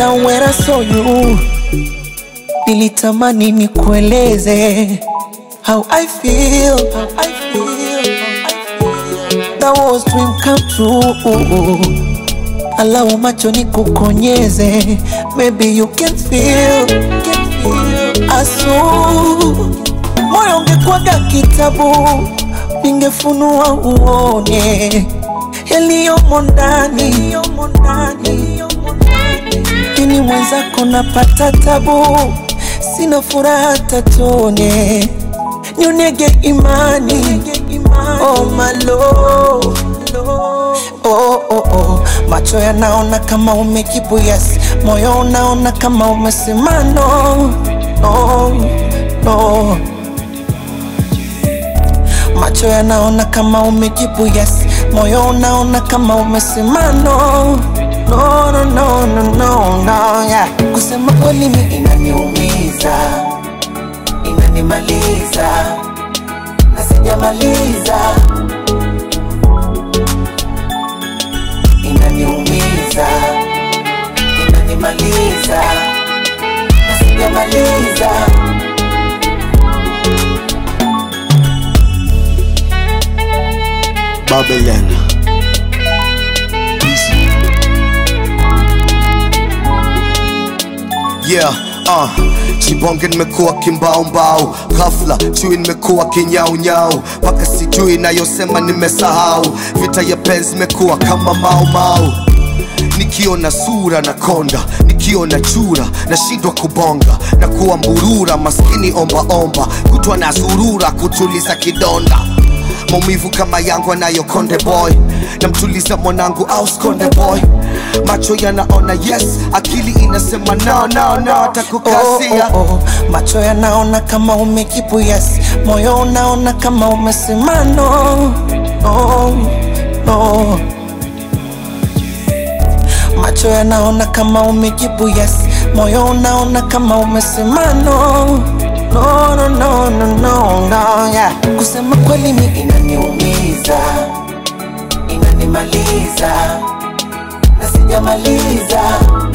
Now when I saw you, nilitamani nikueleze how I feel, how I feel, how I feel. That was dream come true. Allow macho nikukonyeze, maybe you can feel, can feel. Asu, moyo ungekwaga kitabu, ningefunua uone yaliyomo ndani, yaliyomo ndani, ini mwenzako napata tabu, sina furaha tatone, nionyege imani, oh my love. Oh, oh, oh. Macho yanaona kama umejibu yes, moyo unaona kama umesema no, no, no. Macho yanaona kama umejibu yes, moyo unaona kama umesema no, no, no, no, no, no, no, yeah. Kusema kweli mi inaniumiza, inanimaliza na sijamaliza inaniumiza, inanimaliza na sijamaliza. Babylon. Yeah, uh, Chibonge nimekuwa kimbaumbau, ghafla chui nimekuwa kinyaunyau, mpaka sijui nayosema nimesahau. Vita ya penzi imekuwa kama maumau, nikiona sura na konda, nikiona chura nashindwa kubonga na kuwa mburura, maskini ombaomba, kutwa na zurura kutuliza kidonda maumivu kama yangu anayo konde boy namtuliza mwanangu aus konde boy macho yanaona yes akili inasema no, no, no, atakukasia Oh, oh, oh. Macho yanaona kama umejibu yes, moyo unaona kama umesema no, no, no. Macho yanaona kama umejibu yes, moyo unaona kama umesema no, no, no, no, no, no, no, yeah. Kusema kweli mi inaniumiza, inanimaliza na sijamaliza